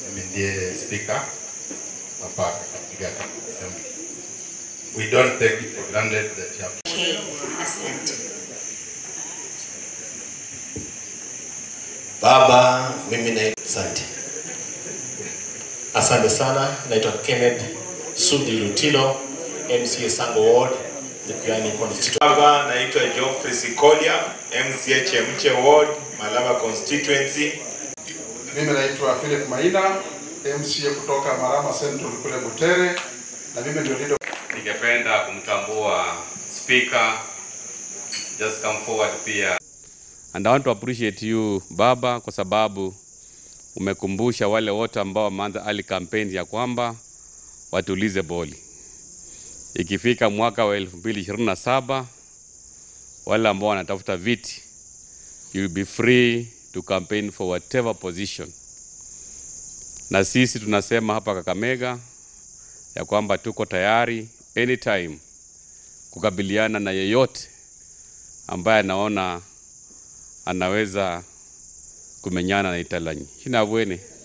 mimi ndiye speaker hapa Kakamega Assembly. We don't take it for granted that you have Okay, asante. Baba, mimi na asante. Asante sana, naitwa Kenneth Sudi Lutilo, MCA Sango Ward, Likuyani constituency. Baba, naitwa Geoffrey Sikolia, MCA Chemche Ward, Malaba constituency. Mimi naitwa Philip Maina, MCA kutoka Marama Central kule Butere, na mimi ndio leader Ningependa kumtambua speaker just come forward pia. And I want to appreciate you baba, kwa sababu umekumbusha wale wote ambao wameanza early campaign ya kwamba watulize boli. Ikifika mwaka wa 2027 wale ambao wanatafuta viti you will be free to campaign for whatever position. Na sisi tunasema hapa Kakamega ya kwamba tuko tayari anytime kukabiliana na yeyote ambaye anaona anaweza kumenyana na Italanyi. Shina bwene.